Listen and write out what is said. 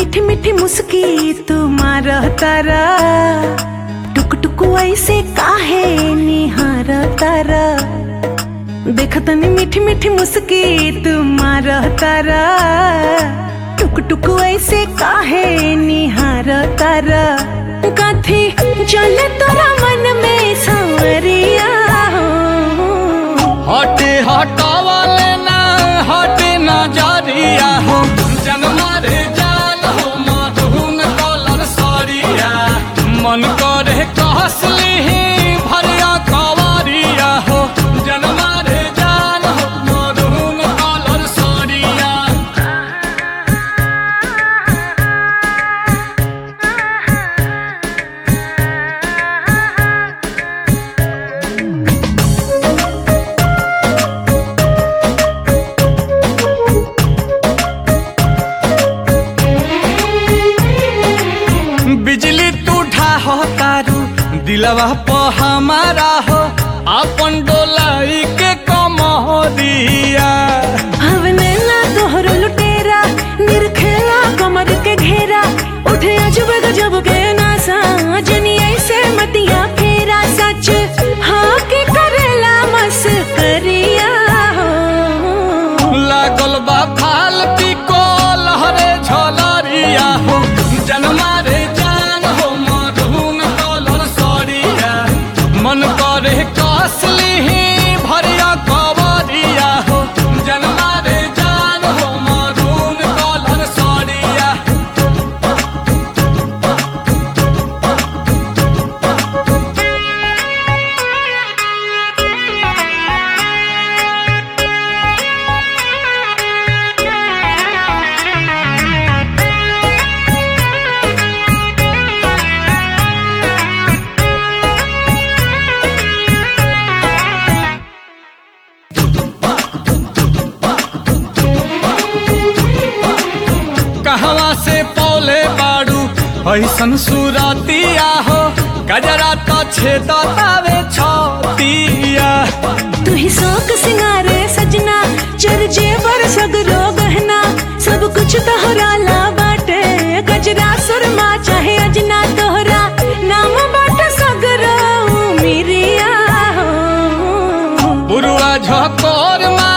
मीठी मीठी मुस्की तुम्हार तारा टुक टुक ऐसे काहे निहार तारा देखतनी मीठी मीठी मुस्की तुम्हार तारा टुक टुक ऐसे काहे निहार तारा कथी चले तोरा मन में सांवरिया हो हटे हटावले ना हटे ना जारिया हो जन्मा रे जान हो मधुन कलर सरिया मन करे कहसली भरिया कवारिया हो जन्मा रे जान हो मधुन कलर सरिया बिजली तू ढाहो तारू दिलवा प हमारा हो अपन डोलाई के कमरिया हवने ना तोहरो लुटेरा निरखेला कमर के घेरा उठे अजब गजब के नासा जनी ऐसे मतिया फेरा सच हाँ के करेला मस करिया हो लागल बा फालती को लहरे झलरिया हो जन्मा रे जान हो मधुन कलर सरिया मन करे कसली भरिया कवरिया हो जन्मा रे जान हो मधुन कलर सरिया कहवा से पौले बाड़ू ऐसन सुरतिया हो गजरा तो छेदतावे छतिया तू ही शौक सिंगारे सजना चर जेवर सगरो गहना सब कुछ तोहरा ला बाटे गजरा सुरमा चाहे अजना तोहरा नाम बाटे सगरो मिरिया हो बुरुआ झकोर मा